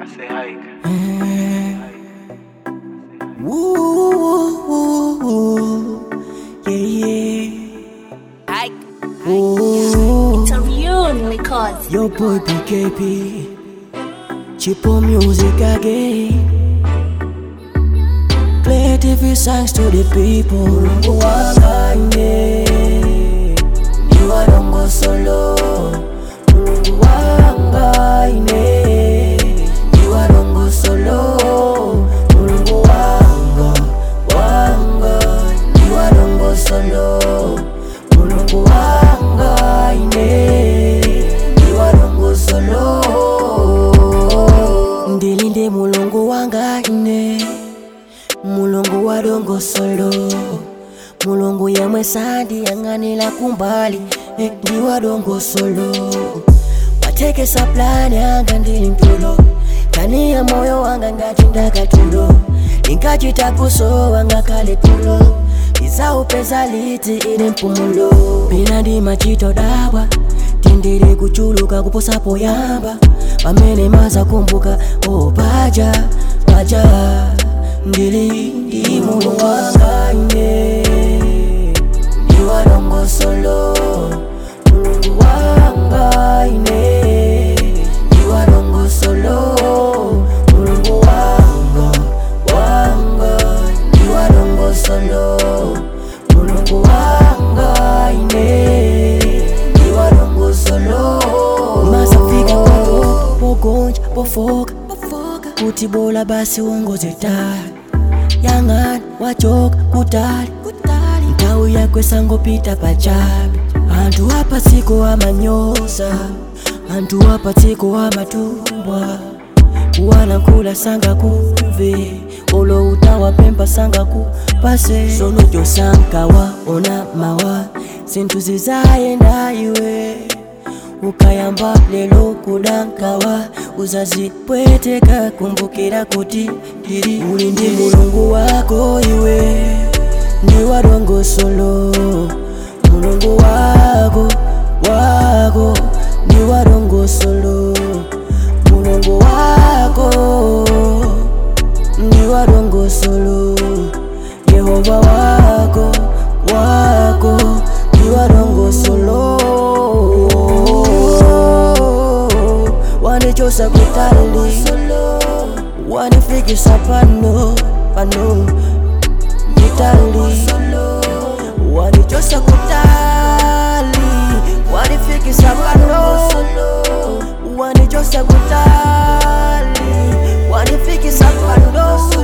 say hike. Woo, woo, woo, yeah, yeah. Ooh, It's a real record. your boy PKP, Chipo music again. Play TV songs to the people. Mungu wanganye, ni wadongo solo. Mungu wanganye, ni wadongo solo. Mungu wanga, wanga, ni wadongo solo. Mulungu wanga ine ni wadongo solo ndilinde mulungu wanga ine mulungu wadongo solo mulungu yamwe sandi yang'anila kumbali eh, ndi wadongo solo watekesa plani anga ndili mtulo kani ya moyo wanga ngati ndakatulo linkachita kusowa ngakale tulo izaupeza liti ili mpumulo pina ndi machito dawa tindiri kuchuluka kuposapo yamba pamene maza kumbuka oh paja paja ndili ndi mulu wanga ine ndi wadongo solo mulungu wanga ine ndi wadongo solo mulungu wanga wanga ndi wadongo solo mulungu wanga ine ndi wadongo solo masafika papo pogonja pofoka kuti bola basi uongoze tali yang'ani wachoka kutali nthawi yakwe sangopita pachabe anthu apa tsiko amanyoza anthu apa tsiko amatumbwa kuwalankhula sangakumve olo utawapempha sangakupase sono chosankawa ona mawa zinthu zizayenda iwe ukayamba lelo kudankawa uzazipweteka kumbukira kuti ndili uli ndi mulungu wako iwe ndi wadongo solo mulungu wako wako ndi wadongo solo mulungu wako ndi wadongo solo yehova wako wako ndi wadongo solo wanichosa kutali wanifikisa pano pano kitali wanichosa kutali wanifikisa pano wanichosa kutali wanifikisa pano